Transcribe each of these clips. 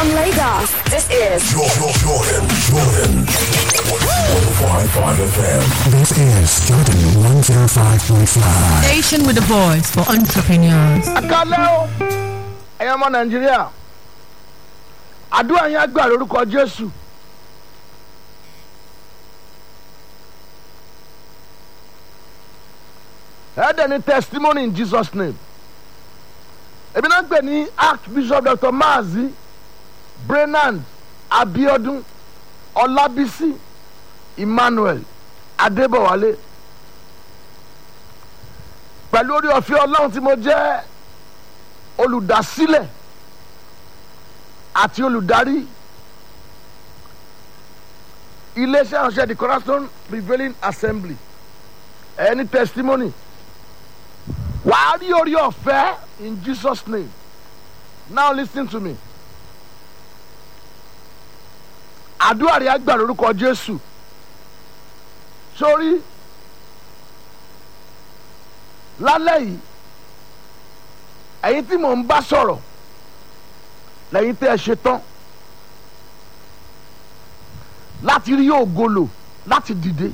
From Lagos, this is Jordan, Jordan, Jordan. 105.5 FM. This is Jordan 105.5. Station with a voice for entrepreneurs. akálẹ́ o ẹ̀yin ọmọ nàìjíríà àdúrà yẹn á gbà lórúkọ jésù ẹ̀ẹ́dẹ̀ ní testimony in jesus name èmi náà gbè ní archbishop dr maazi brenand abiodun ọlábísí emmanuel adébọ̀wálé pẹ̀lú orí ọ̀fẹ́ ọlọ́run tí mo jẹ́ olùdásílẹ̀ àti olùdarí iléeṣẹ́ ìránṣẹ́ the cornerstone prevailing assembly ẹni testimony wàá rí orí ọ̀fẹ́ in jesus name now lis ten to me àdúrà rẹ̀ á gbà lórúkọ jésù sórí lálẹ́ yìí ẹ̀yin tí mò ń bá sọ̀rọ̀ lẹ́yìn tẹ́ ẹ ṣe tán láti rí ògo lò láti dìde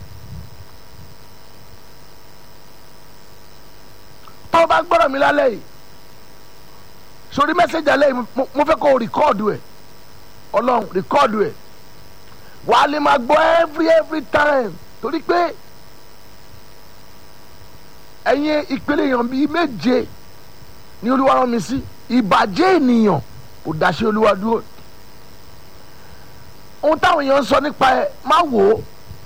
tó o bá gbọ́dọ̀ mi lálẹ́ yìí sórí mẹ́sẹ̀gì alẹ́ yìí mo- mo fẹ́ kó o rìkọ́ọ̀dù ẹ̀ ọlọ́run rìkọ́ọ̀dù ẹ̀ wàá lè máa gbọ́ every every time torí pé ẹ̀yin ìpele èèyàn bíi méje ní olúwa rán mi sí ìbàjẹ́ ènìyàn kò dáṣẹ́ olúwa dúró ohun táwọn èèyàn ń sọ nípa ẹ má wò ó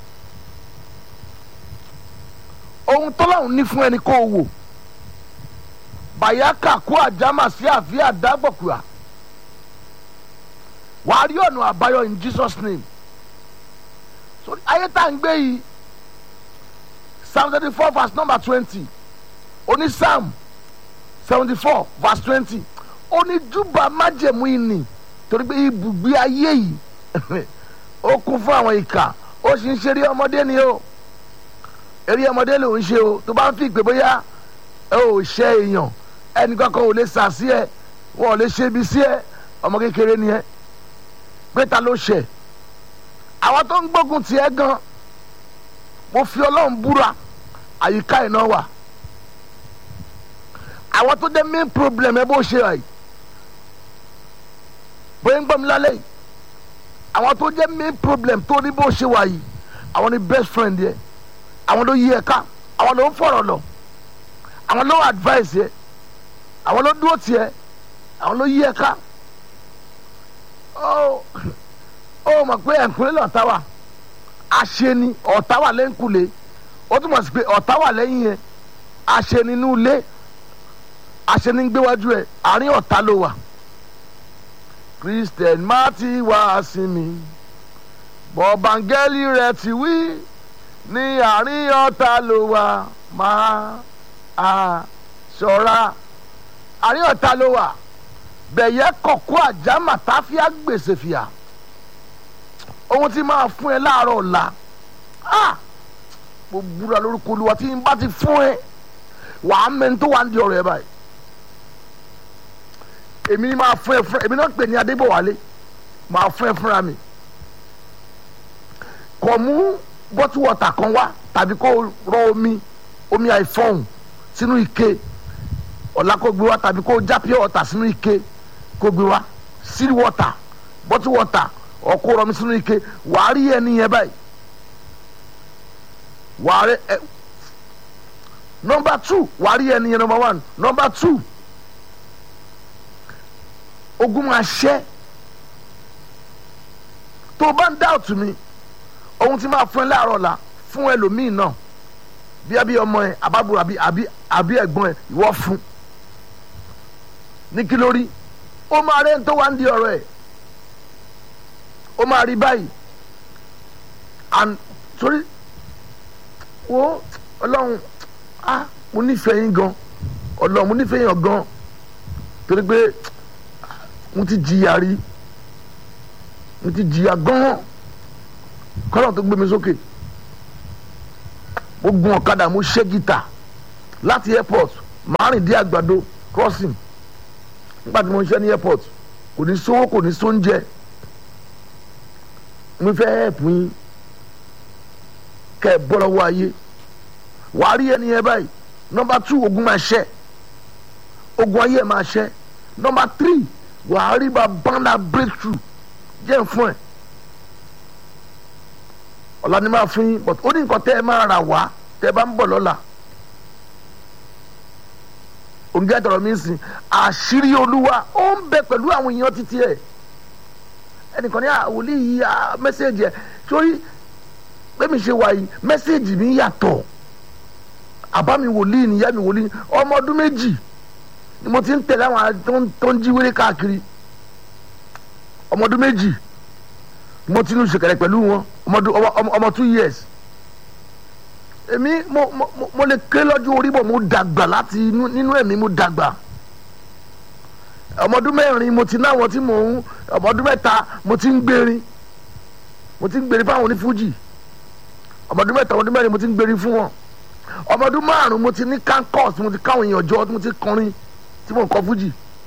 ohun tọ́láhùn ní fún ẹni kó o wò bàyákà kó àjámà sí àfíà dágbọ̀kúà wàá rí ọ̀nà àbáyọ in jesus name so ayé tá à ń gbé yìí psalm thirty four verse number twenty oní psalm seventy four verse twenty oníjúbà májẹ̀mú ìní torí pé ibùgbé ayé yìí ó kún fún àwọn ìkà ó sì ń ṣeré ọmọdé ni o eré ọmọdé ló ń ṣe o tó bá ń fi ìpè bóyá ẹ ò ṣe èèyàn ẹnì kankan ò lè sà sí ẹ wọn ò lè ṣe ibi sí ẹ ọmọ kékeré ni ẹ pé ta ló ṣẹ àwọn tó ń gbógun tiẹ gan mo fi ọlọ́run búra àyíká iná wà àwọn tó jẹ́ main problem ẹ bó ṣe wà yìí bóyá ń gbọ́ mi lálẹ́ yìí àwọn tó jẹ́ main problem tó ní bó ṣe wà yìí àwọn ni best friend yẹ àwọn ló yí ẹ ká àwọn ló ń fọ̀rọ̀ lọ àwọn ló advice yẹ àwọn ló dúró tiẹ àwọn ló yí ẹ ká ó ó mọ̀ pé ẹ̀kúnlé lọ́ta wà aṣeni ọ̀tá wà lẹ́ńkulé ó túmọ̀ sí pé ọ̀tá wà lẹ́yìn yẹn aṣeni inú ilé aṣeni ń gbéwájú ẹ̀ àárín ọ̀tá ló wà christian má ti wá sí mi bọ̀bángẹ́lì rẹ̀ ti wí ní àárín ọ̀tá ló wà máa a ṣọ́ra àárín ọ̀tá ló wà bẹ̀yẹ kọ̀kọ́ àjámà táfíà gbèsè fìyà ohun tí máa fún ẹ láàárọ̀ ọ̀la ah mo búra lórúkọ olúwa tí n bá ti fún ẹ wàá mẹ́ni tó wà ń di ọ̀rọ̀ ẹ báyìí èmi ni máa fún ẹ fún èmi náà pè ní adébọ̀wálé máa fún ẹ fúnra mi kò mú bọ́tú wọ̀tà kan wá tàbí kó rọ omi omi àìfọ̀hún sínú ike ọ̀la kó gbé wá tàbí kó já pure water sínú ike kó gbé wá seal water bọ́tú water ọkọ rọ mi sínú ike wàá rí ẹni yẹn báyìí wàá rí ẹ nọmba two wàá rí ẹni yẹn nọmba one nọmba two ogun máa ṣẹ́ tó o bá ń dá òtún mi ohun tí máa fún ẹ láàárọ̀ la fún ẹlòmíì náà bí abí ọmọ ẹ àbábọ̀ àbí àbí àbí ẹ̀gbọ́n ẹ ìwọ fún ní kí lórí ó máa rẹ́ ń tó wá ń di ọ̀rọ̀ ẹ̀ ó máa rí báyìí and torí wo ọlọ́run ah mo nífẹ̀ẹ́ yín gan ọlọ́run mo nífẹ̀ẹ́ yín gan torí pé mo ti jìyà rí mo ti jìyà gan kọ́lọ̀ tó gbé mi sókè mo gun ọ̀kadà mo ṣe gítà láti airport màá rìn dé àgbàdo crossing nígbà tí mo ń ṣe ní airport kò ní sówó kò ní sóúnjẹ mo fẹ́ ẹ̀pù yín kẹ́ ẹ bọ́ lọ́wọ́ ayé wàá rí ẹni yẹn báyìí nọmba two ogun máa ṣẹ́ ogun ayé ẹ̀ máa ṣẹ́ nọmba three wàá rí bá banda breakthrough jẹ́ fún ẹ̀ ọ̀la ni máa fún yín but ó ní nǹkan tẹ́ ẹ máa rà wá tẹ́ ẹ bá ń bọ̀ lọ́la òǹgá tọrọ mi sìn àṣírí olúwa ó ń bẹ pẹ̀lú àwọn èèyàn títí ẹ̀ ẹnìkan ní àwòlí yìí mẹ́sẹ̀gì ẹ̀ sórí bẹ́ẹ̀mi ṣe wà yìí mẹ́sẹ̀gì mi yàtọ̀ àbá mi wòlíì nìyá mi wòlíì ọmọ ọdún méjì ni mo ti ń tẹ̀lé àwọn tó ń jí wéré káàkiri ọmọ ọdún méjì ni mo ti ń ṣèkẹrẹ pẹ̀lú wọn ọmọ two years èmi mo mo mo lè ké lọ́jọ́ orí bọ̀ mo dàgbà láti nínú ẹ̀mí mo dàgbà ọmọ ọdún mẹ́rin mo ti náwọn tí mò ń ọmọ ọdún mẹ́ta mo ti ń gbérin mo ti ń gbérin fáwọn onífújì ọmọ ọdún mẹ́ta ọmọ ọdún mẹ́rin mo ti ń gbérin fún wọn ọmọ ọdún márùn mo ti ní kankos mo ti káwọn èèyàn jọ mo ti kọrin tí mo ń kọ fújì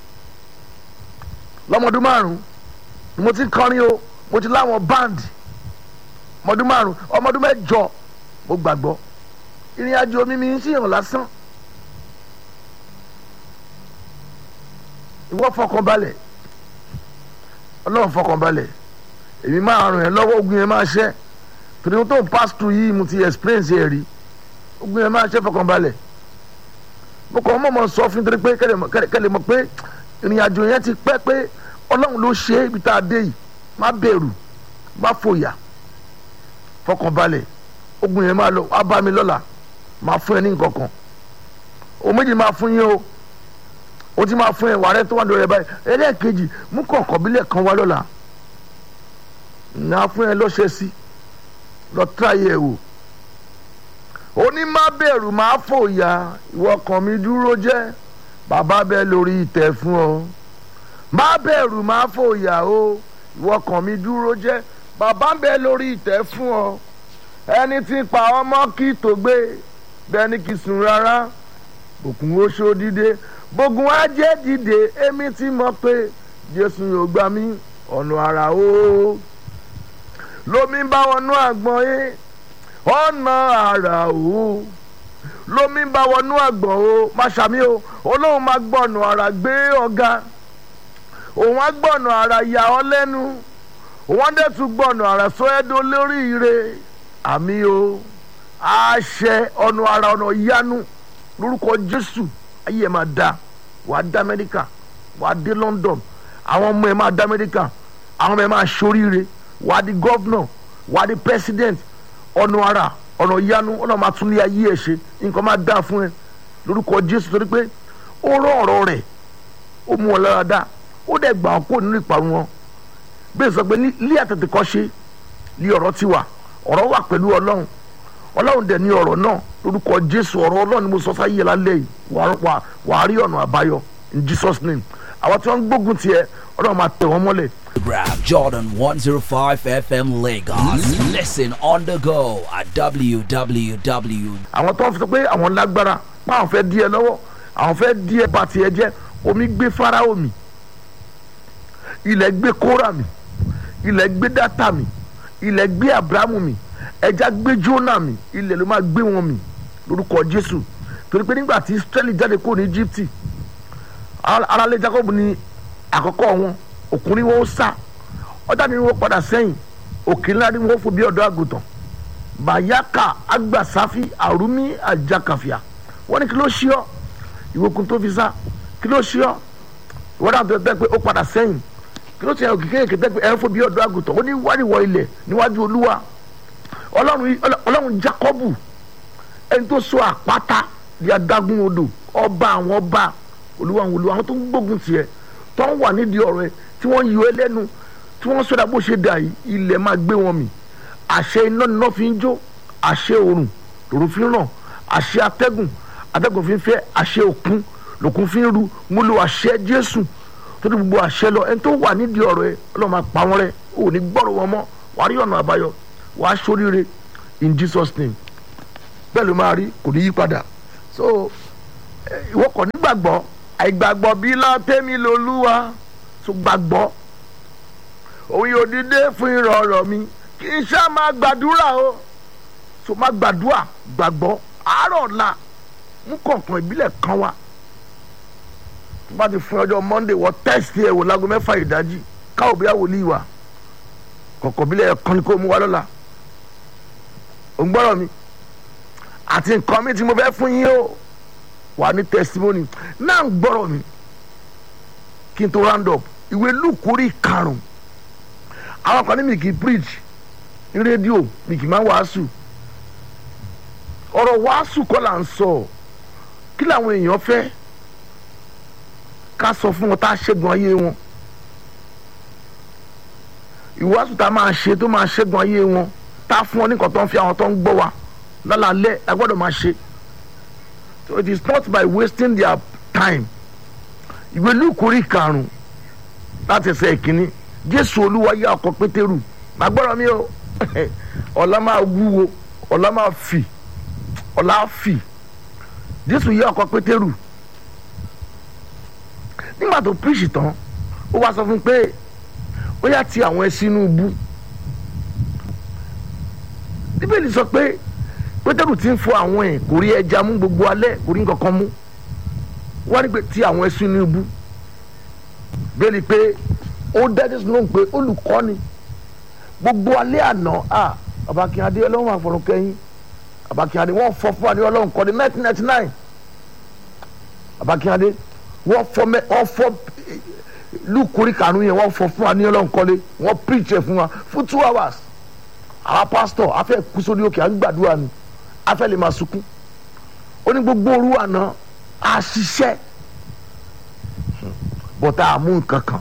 lọ́mọ ọdún márùn mo ti kọrin o mo ti láwọn band ọmọ ọdún márùn ọmọ ọdún mẹ́jọ mo gbàgbọ́ ìrìn àjò mi mi ń ṣèyàn lásán ìwọ fọkànbalẹ̀ ọlọ́run fọkànbalẹ̀ èmi máa ràn ẹ́ lọ́wọ́ ogun yẹn máa ṣẹ́ torí tó ń pass through yìí mo ti experience ẹ̀ rí ogun yẹn máa ṣẹ́ fọkànbalẹ̀ mo kàn mọ̀ mọ̀ sọ fún torí pé kẹ́lẹ̀ mọ̀ pé ìrìn àjò yẹn ti pẹ́ pé ọlọ́run ló ṣe é ibi tá a dé yìí má bẹ̀rù má fòyà fọkànbalẹ̀ ogun yẹn máa lọ wá bá mi lọ́la máa fún ẹ ní nǹkan kan o méjì máa fún yín o o ti máa fún ẹ wà rẹ tó wà lórí ẹ báyìí ẹlẹ́ẹ̀kejì mú kọ̀ọ̀kan bílẹ̀ kan wá lọ́la nà fún ẹ lọ́sẹ̀ sí lọ tíráyé ẹ wò ó ní má bẹ̀rù má fòyà ìwọ kan mi dúró jẹ́ bàbá bẹ́ẹ̀ lórí ìtẹ́ fún ọ má bẹ̀rù má fòyà o ìwọ kan mi dúró jẹ́ bàbá bẹ́ẹ̀ lórí ìtẹ́ fún ọ ẹni tí pa ọmọ kí tó gbé bẹ́ẹ̀ ni kì í sùn rárá òkun oṣó dìde bógun ajé dìde èmi ti mọ̀ pé jésù yóò gbà mí ọ̀nà àrà o lómi bá wọnú àgbọ̀n yé ọ̀nà àrà o lómi bá wọnú àgbọ̀n o má ṣàmì o olóhùn máa gbọ̀nà àrà gbé ọ̀gá òun á gbọ̀nà àrà yà ọ́ lẹ́nu òun á dẹ̀ tún gbọ̀nà àrà sọ ẹ́ dó lórí ire àmì o àṣẹ ọ̀nà àrà ọ̀nà yanu lórúkọ jésù ayé ẹ̀ máa da wàá dá amẹ́ríkà wàá dé london àwọn ọmọ ẹ̀ máa dá amẹ́ríkà àwọn ọmọ ẹ̀ máa ṣoríire wàá di gọ́vnọ̀ wàá di president ọ̀nà àrà ọ̀nà yanu ọ̀nà máa tún lé ayé ẹ̀ ṣe nǹkan máa dá fún ẹ lórúkọ jésù torí pé ó rán ọ̀rọ̀ rẹ̀ ó mú wọn lára dá ó dẹ̀ gbà ọ́ kó nínú ìparun wọn bẹ́ẹ̀ sọ pé ní àtẹ̀tẹ̀ kọ́ ṣe ní ọ̀rọ̀ ti wà ọ̀rọ̀ wà pẹ̀lú ọlọ́run ọlọ́run dẹ̀ ní ọ̀rọ̀ náà lórúkọ jésù ọ̀rọ̀ ọlọ́run ni mo sọ sáyé lálẹ́ yìí wàá rí ọ̀nà àbáyọ in jesus name àwọn tí wọ́n ń gbógun tiẹ̀ ọlọ́run máa tẹ̀ wọ́n mọ́lẹ̀. Grab Jordan 105 FM Lagos. Listen on the go at www. àwọn tó ń fi sọ pé àwọn lágbára pé àwọn fẹ́ di ẹ lọ́wọ́ àwọn fẹ́ di ẹ bá tiẹ̀ jẹ́ omi gbé fáráò mi ilẹ̀ gbé kóra mi ilẹ̀ gbé dátà mi ilẹ̀ gbé abrahamu mi ẹja gbé jóná mi ilẹ̀ ló máa gbé wọn mi lórúkọ jésù torí pé nígbà tí israẹli jáde kúrò ní egypt aráalé jacob ní àkọ́kọ́ wọn òkun ni wọn ó sá ọjà ni wọn padà sẹ́yìn òkè ńlá ni wọn fò bí ọ̀dọ́ àgùntàn bayaka agbasafi arumi ajakafia wọn ní kí ló ṣí ọ ìwòkun tó fi sá kí ló ṣí ọ ìwọ́n náà tó tẹ́ pé ó padà sẹ́yìn kí ló ṣe òkè kéèké tẹ́ pé ẹ̀ ń fò bí ọ̀dọ́ àgùntàn ó ní wáríwọ̀ ilẹ̀ níwájú olúwa ọlọ́run ọlọ́run jacobu ẹni tó so àpáta di adágún odò ọba àwọn ọba olúwa àwọn olúwa àwọn tó ń gbógun tiẹ̀ tó ń wà nídìí ọ̀rọ̀ ẹ tí wọ́n yọ ẹ lẹ́nu tí wọ́n sọdá bó ṣe dà yìí ilẹ̀ máa gbé wọn mì àṣẹ iná níná fi ń jó àṣẹ òrùn lòrùn fi ń ràn àṣẹ atẹ́gùn atẹ́gùn fi ń fẹ́ àṣẹ òkun lòkun fi ń ru mo lo àṣẹ jésù tó ti gbogbo àṣẹ lọ ẹni tó wà nídìí ọ̀rọ̀ ẹ ọlọ́run máa pa wọ́n rẹ́ ò ní gbọ́rọ̀ wọn mọ́ wàá rí ọ̀nà àbáyọ wàá sóríire in jesus name bẹ́ẹ̀ ló máa rí kò ní yí padà so ìwọ kò nígbàgbọ́ àìgbàgbọ́ bí látẹ́mi lolúwa so gbàgbọ́ òun yóò dídé fún ìrọ̀rọ̀ mi kì í ṣá máa gbàdúrà o so máa gbàdúrà gbàgbọ́ àárọ̀ ọ̀la mú kọ̀ọ̀kan ìbílẹ̀ kan wá tó bá ti fún ọjọ́ monday wọ tẹ́sítì ẹ̀ wò lágo mẹ́fà ìdájí káwọ́ bí wòlíì wà kọ̀ọ̀kan ìbílẹ̀ kan ni kò mú wá lọ́la ò ń gbọ́rọ̀ mi àti nǹkan mi tí mo fẹ́ fún yín o wà ní testimony náà ń gbọ́rọ̀ mi kí n tó round up ìwé lùkúrí karùn-ún àwọn kan ní mi kì í preach ní rédíò mi kì í máa wàásù ọ̀rọ̀ wàásù kọ́ là ń sọ kí làwọn èèyàn fẹ́ ká sọ fún wọn tá a ṣẹ́gun ayé wọn ìwàásù tá a máa ṣe tó máa ṣẹ́gun ayé wọn tá a fún wọn ní nǹkan tó ń fi àwọn tó ń gbọ́ wa lálàálẹ̀ ẹ gbọ́dọ̀ máa ṣe so it is not by wasting their time ìwé lùkúrí karùn-ún láti ẹsẹ̀ ìkíní jésù olúwa yá ọkọ̀ pétérù màá gbọ́dọ̀ mi o ọ̀la máa wúwo ọ̀la máa fì ọ̀la fì jésù yá ọkọ̀ pétérù nígbà tó píríṣì tán ó wá sọ fún un pé ó yá ti àwọn ẹṣin inú ibú bíbélì sọ pé pétérù ti ń fọ àwọn ẹ̀ kò rí ẹja mú gbogbo alẹ́ kò rí nǹkan kan mú wọ́n ní pé ti àwọn ẹṣin inú ibú bẹ́ẹ̀ ni pé ó dájú sínú pé olùkọ́ni gbogbo alẹ́ àná à babakínyadé ọlọ́run àfọ̀rùn kẹ́yìn babakínyadé wọ́n fọ́ fún wa ní ọlọ́run kọ́ni nineteen ninety nine babakínyadé wọ́n fọ́ mẹ́ wọ́n fọ́ lukuri kanu yẹn wọ́n fọ́ fún wa ní ọlọ́run kọ́lé wọ́n preach ẹ̀ fún wa fún two hours àwa pastor afẹ́ kú sórí òkè à ń gbàdúrà ni afẹ́ lè máa sunkún ó ní gbogbo òru àná a ṣiṣẹ́ bọ́tà àmú nǹkan kan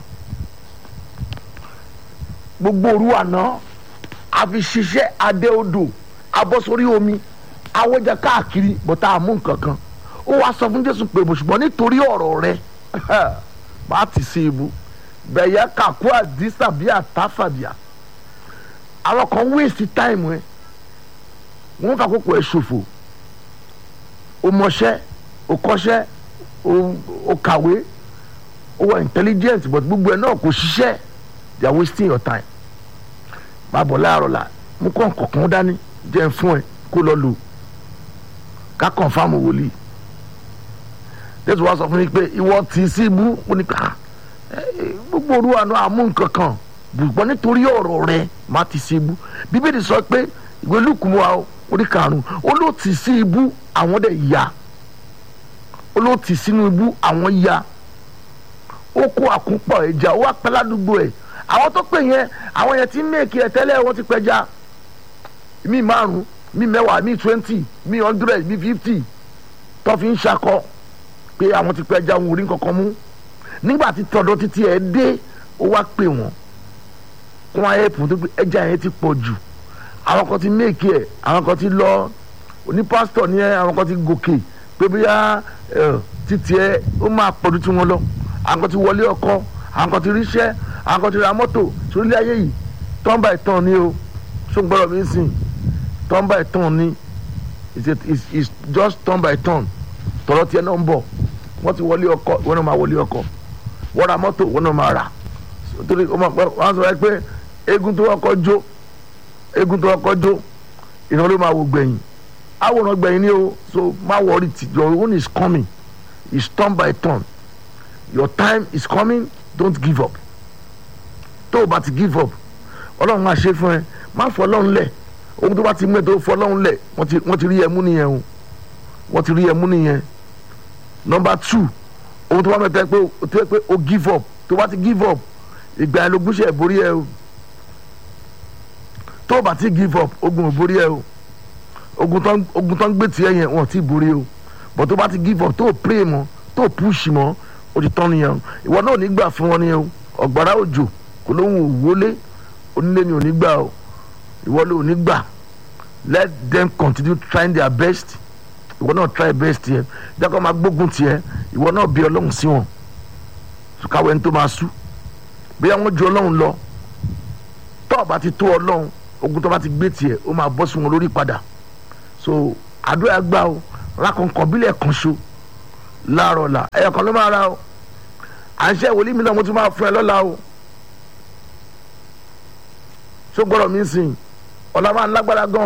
gbogbo òru àná a fi ṣiṣẹ́ adé odò abọ́ sórí omi awọ́jà káàkiri bọ́tà àmú nǹkan kan ó wá sọ fún jésù pé ṣùgbọ́n nítorí ọ̀rọ̀ rẹ bá ti ṣe ibu bẹ̀yẹ kàkú àdìsá bíi àtàfàbíà àwọn kan wéèsì táìmù ẹ wọn fà kókò ẹ ṣòfò o mọṣẹ́ o kọ́ṣẹ́ o kàwé o wà intelligent but gbogbo ẹ náà kò ṣiṣẹ́ they are wasting your time máa bọ̀ láàárọ̀ la mú kọ́ kọ̀ọ̀kan dání jẹ́ fún ẹ kó lọ lò ká kọ̀ǹfàmù wòlíì jésù wá sọ fún mi pé ìwọ tì í sí ibú mo ní ká gbogbo òru àná àmú nǹkan kan ṣùgbọ́n nítorí ọ̀rọ̀ rẹ má ti sí ibú bíbélì sọ pé ìwé lùkùn wa orí karùn-ún ó ló tì sí ibú àwọn dẹ̀ ya ó ló tì sínú ibú àwọn ya ó kó àkúpọ̀ ẹja ó wá pẹ́ ládùúgbò ẹ̀ àwọn tó pè yẹn àwọn yẹn ti ń mèkì ẹ̀ tẹ́lẹ̀ wọ́n ti pẹja mi márùn mi mẹ́wàá mi twenty mi hundred mi fifty tó fi ń ṣakọ pé àwọn ti pẹja wọn ò rí kankan mú nígbà tí tọ̀dọ̀ títí ẹ̀ dé ó wá pè wọ́n kún ayé fún tó pé ẹja yẹn ti pọ̀ jù àwọn kan ti méèkì ẹ̀ àwọn kan ti lọ oní pásítọ̀ ní ẹ àwọn kan ti gòkè pé bóyá títí ẹ ó máa pọ̀jù tí wọ́n lọ àwọn kan ti wọlé ọkọ àwọn kan ti ríṣẹ́ àwọn kan ti ra mọ́tò sórílẹ̀ ayé yìí turn by turn ni o ṣó ń gbọ́dọ̀ mi sìn turn by turn ni it's, a, it's, it's just turn by turn tọ̀rọ̀ tiẹ̀ náà ń bọ̀ wọ́n ti wọlé ọkọ wọ́n náà máa wọlé ọkọ wọ́n ra mọ́tò wọ́n náà máa rà torí wọ́n sọ pé egun tó kọ́kọ́ jó egun tó kọ́kọ́ jó ìran ló máa wò gbẹ̀yìn àwòrán gbẹ̀yìn ni o so má worry ti your own is coming it's turn by turn your time is coming don't give up tó o bá ti give up ọlọ́run máa ṣe fún ẹ má fọ ọlọ́run lẹ̀ ohun tó bá ti mú ẹ tó fọ ọlọ́run lẹ̀ wọ́n ti rí ẹ mú nìyẹn o wọ́n ti rí ẹ mú nìyẹn number two ohun tó bá mẹ́ta pé tó pé o give up tó bá ti give up ìgbà ẹ ló gúnṣẹ́ ìborí ẹ o tó o bá ti give up ogun ò borí ẹ o ogun tó ń gbé tiẹ̀ yẹn wọn ò tí ì borí o but tó o bá ti give up tó o pray mọ́ tó o push mọ́ o ti tán nìyẹn o ìwọ náà ò ní gbà fún wọn nìyẹn o ọ̀gbàrá òjò kò lóhùn òwúlé onílé ni ò ní gbà o ìwọ ló ò ní gbà let them continue trying their best ìwọ náà try best yẹ jákọ́ máa gbógun tiẹ̀ ìwọ náà bí ọlọ́run sí wọn sùkáwé ní tó máa sú bí àwọn ju ọlọ́run lọ tó o bá ti tó ọlọ́run ogun tó bá ti gbé tiẹ̀ ó máa bọ́ sí wọn lórí padà so àdúrà gbà o rákọ̀ǹkọ̀ bílẹ̀ kan ṣo láàárọ̀ la ẹ̀yọ̀ kan ló máa ra o à ń ṣe ìwòlí mi náà mo tún máa fún ẹ lọ́la o ṣó gbọ́dọ̀ mi sìn ọ̀la máa ń lágbára gan